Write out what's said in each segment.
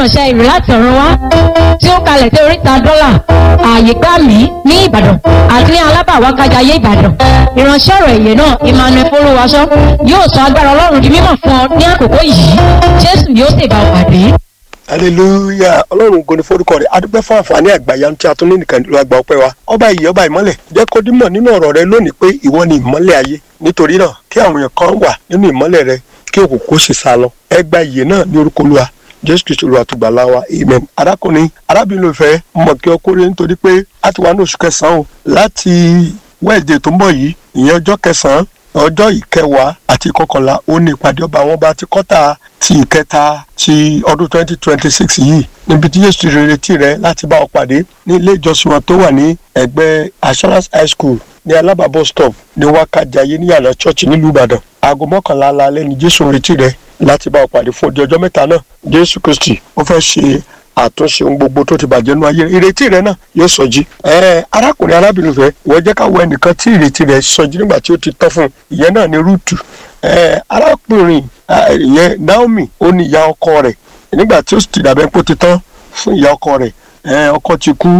ìránṣẹ́ ìrè láti ọ̀run wá tí ó kalẹ̀ sí oríta dọ́là ààyè gbà mí ní ìbàdàn àti ní alábàwákájayé ìbàdàn ìránṣẹ́ ọ̀rọ̀ èyẹ náà emmanuel folúwaṣọ yóò sọ agbára ọlọ́run di mímọ̀ fún ọ ní àkókò yìí jésù yóò sì bá ọ pàdé. hallelujah ọlọ́run ògo ni forúkọ rẹ̀ adúpẹ́ fún àǹfààní àgbàyanu tí a tún ní nìkan ló àgbà ọpẹ́ wa ọba ìyè ọba ìmọ́lẹ̀ jẹ́ kó dímọ̀ nínú ọ̀rọ̀ rẹ lónìí pé ìwọ ni ìmọ́lẹ̀ ayé nítorí náà kí àwọn èèyàn kan wà nínú ìmọ́lẹ̀ rẹ kí òkùnkùn sì sá lọ ẹ gba ìyè náà ní orúkọ olúwa jésù kristu olúwa tó gbà láwa amen arákùnrin arábìnrin olùfẹ́ mọ̀ kí ọ kórè nítorí pé a ti wà ní oṣù kẹsàn-án o láti wẹ́ẹ̀dẹ̀ tó ń bọ̀ yìí ìyẹn ọjọ́ kẹsàn-án ọjọ́ ìkẹwàá àti ìkọkànlá ó ní ìpàdé ọba àwọn ọba ti kọ́ta ti ìkẹta ti ọdún twenty twenty six yìí níbi tí yéṣu retí rẹ láti bá ọ pàdé ní ilé ìjọsìn wọn tó wà ní ẹgbẹ́ assurance high school ní alábàbọ̀ stop ní wákàjáyé ní yàrá chọ́ọ̀chì nílùú ìbàdàn aago mọ́kànlá alẹ́ ni jésù retí rẹ láti bá ọ pàdé fún odi ọjọ́ mẹ́ta náà jésù kristi ó fẹ́ ṣe àtúnṣe ohun gbogbo tó ti bàjẹ́ nínú ayé rẹ̀ ìrètí rẹ̀ náà yóò sọjí. ẹ arákùnrin arábìnrin fẹ́ wọ́n jẹ́ ká wọ ẹnìkan tí ìrètí rẹ̀ sọjí nígbà tí ó ti tán fún un ìyẹn náà ni rúùtù. ẹ arákùnrin ìyẹn naomi ó ní ìyá ọkọ rẹ̀ nígbà tí ó ti dàbẹ́ pé ó ti tán fún ìyá ọkọ rẹ̀ ẹ ọkọ ti kú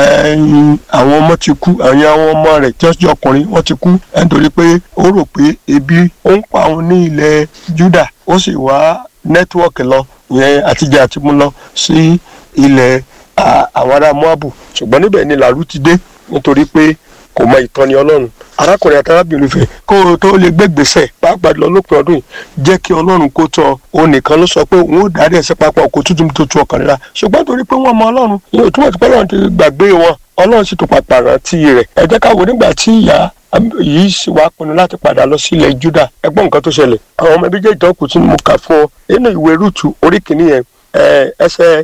àwọn ọmọ ti kú àwọn àwọn ọmọ rẹ̀ tí wọ́n jẹ́ ọkùnrin wọ́n ti kú nítorí pé ó rò pé ebi ó ń pa òun ní ilẹ̀ juda ó sì wá nẹ́tíwọ́ọ̀kì lọ ìyẹn àtijọ́ àti mú lọ sí ilẹ̀ àwọn ará moabu ṣùgbọ́n níbẹ̀ ni làrú ti dé nítorí pé kò mọ ìtọ́ni ọlọ́run arákùnrin àti arábìnrin fẹ́ kó o tó lè gbégbèsè pàápàá lọ lópin ọdún yìí jẹ́ kí ọlọ́run kó tọ́ òun nìkan ló sọ pé òun ó dárí ẹ̀sẹ̀ papọ̀ ọkọ̀ tuntun tó tu ọkàn rírà ṣùgbọ́n torí pé wọ́n mọ ọlọ́run yóò túmọ̀ sí pé ọlọ́run ti gbàgbé wọn ọlọ́run sì tún pàpà rántí rẹ̀ ẹ jẹ́ ká wo nígbà tí ìyá yìí sì wá pinnu láti padà lọ sí ilẹ̀ juda ẹgbọ́n nǹkan tó ṣẹlẹ̀ àwọn ọmọ ẹbí jẹ́ ìdánkù tí mo kà fún ọ nínú ìwé rúùtù orí kìíní yẹn ẹsẹ̀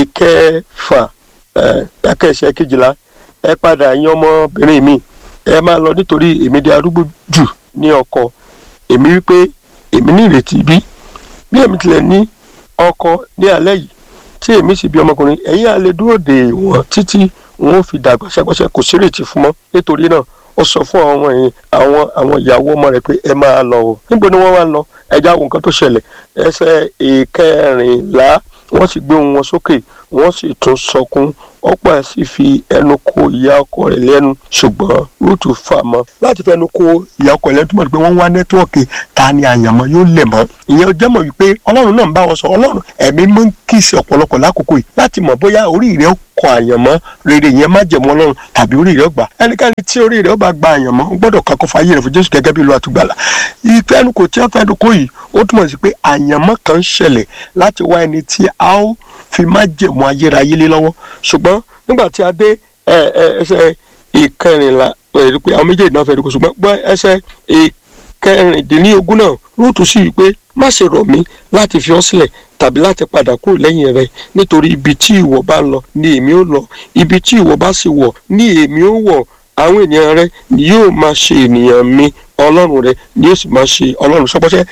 ìkẹfà ẹkẹsẹ̀ kejìlá ẹ padà yín ọmọbìnrin mi ẹ máa lọ nítorí èmi di arúgbó jù ní ọkọ èmi rí pé èmi ní ìrètí bí bí èmi tilẹ̀ ní ọkọ ní alẹ́ yìí tí èmi sì bí ọmọkùnrin ẹ̀yin á lè dúró dè wọ́n títí wọn ò fi dàgbà ṣẹ́gbọ́ṣẹ́ kò sí ìrètí fún mọ́ nítorí náà ó sọ fún àwọn ẹ̀yìn àwọn àwọn ìyàwó ọmọ rẹ̀ pé ẹ máa lọ o níbo ni wọ́n wá lọ ẹja wo nǹkan tó ṣẹlẹ̀ ẹsẹ̀ ìkẹrìnlá wọ́n sì gbé ohùn wọn sókè wọ́n sì tún sọkún ọ̀pọ̀ sì fi ẹnu kò ìyá ọkọ rẹ̀ lẹ́nu ṣùgbọ́n rúùtù fà mọ́ láti fẹnu kò ìyá ọkọ rẹ̀ lẹ́nu túmọ̀ pé wọ́n wá nẹ́tíwọ̀kì ta ni àyànmọ́ yóò lẹ̀ mọ́ ìyẹn jẹ́ mọ̀ wípé ọlọ́run náà ń bá wọn sọ ọlọ́run ẹ̀mí mọ́ ń kíìsì ọ̀pọ̀lọpọ̀ lákòókò yìí láti mọ̀ bóyá orí rẹ̀ kọ àyànmọ́ rere yẹn má jẹ̀mọ́ ọlọ́run tàbí orí rẹ̀ gbà ẹnikẹ́ni tí orí rẹ̀ bá gba àyànmọ́ ó gbọ́dọ̀ kakọ́ fàyè rẹ̀ fún jésù gẹ́gẹ́ bí ìlú àtúgbàlà ìfẹ́nukò tí wọ́n fẹ́nu kó yìí ó túmọ̀ sí pé àyànmọ́ kan ń ṣẹlẹ̀ láti wá ẹni tí a ó fi má jẹ̀mọ́ ayérayé lé lọ́wọ́ ṣùgbọ́n nígbà tí a dé ẹsẹ̀ ìkẹrìnlá ẹ̀rí pé àwọn méjèèjì náà fẹ́ẹ́ dúkọ́ ṣùgbọ́n gbọ́ ẹsẹ̀ ìkẹrìndínlógún náà rúùtù sí wípé má ṣe rọ̀ mí láti fi ọ́ sílẹ̀ tàbí láti padà kúrò lẹ́yìn rẹ nítorí ibi tí ìwọ bá lọ ni èmi ó lọ ibi tí ìwọ bá sì wọ̀ ni èmi ó wọ̀ àwọn ènìyàn rẹ ni yóò máa ṣe ènìyàn mi ọlọ́run rẹ ni yóò sì máa ṣe ọlọ́run sọpọ́sẹ́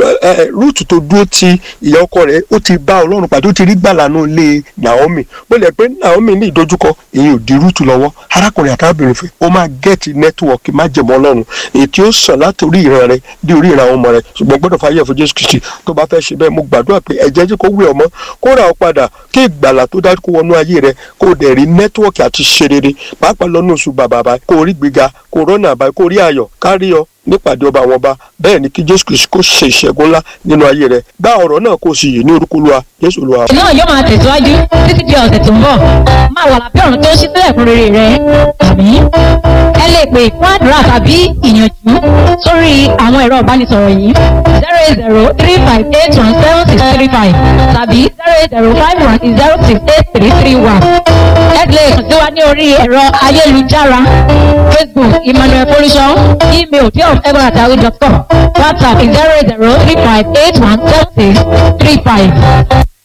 rúùtù tó dúró ti ìyá ọkọ rẹ ó ti bá ọlọ́run pàdé ó ti rí gbàlànà lé Naomi bó lẹ pé Naomi ní ìdojúkọ èyí ò di rúùtù lọ́wọ́ arákùnrin àtàbìnrin fẹ́ ó máa gẹ́ẹ̀tì nẹ́tíwọ̀kì má jẹ̀mọ́ ọlọ́run èyí tí ó sàn láti orí ìran rẹ dé orí ìran àwọn ọmọ rẹ ṣùgbọ́n gbọ́dọ̀ fàyè fún Jésù Kristi tó bá fẹ́ ṣe bẹ́ẹ̀ mo gbàdúrà pé ẹ̀jẹ̀ jẹ́ kó wé ọmọ kó ra ọ padà kí ìgbàlà tó dájú kó wọnú ayé rẹ kó dẹ̀ rí nẹ́tíwọ̀kì àti ṣe rere pàápàá lọ́nà oṣù bàbàbà kó rí gbéga kó rọ́nà àbáyé kó rí ayọ̀ kárí ọ nípàdé ọba àwọn ọba bẹ́ẹ̀ ni kí jésù kristu kó ṣe ìṣẹ́gun ńlá nínú ayé rẹ̀ gbá ọ̀rọ̀ náà kó sì yè ní orúkọ olúwa jésù olúwa. náà yóò máa tẹ̀síwájú títí di ọ̀sẹ̀ tó ń bọ̀ máa wà lábẹ́ ọ̀run tó ń ṣí sílẹ̀ fún rere rẹ̀ àmì. ẹ lè pè fún àdúrà tàbí ìyànjú sórí àwọn ẹ̀rọ ìbánisọ̀rọ̀ yìí zero eight zero three five eight one seven six three five tàbí zero eight zero five one zero six eight three three one. ẹ lè kàn sí wa ní orí ẹ̀rọ ayélujára facebook emmanuel folisho email diof.egbonatawi.com whatsapp zero eight zero three five eight one seven six three five.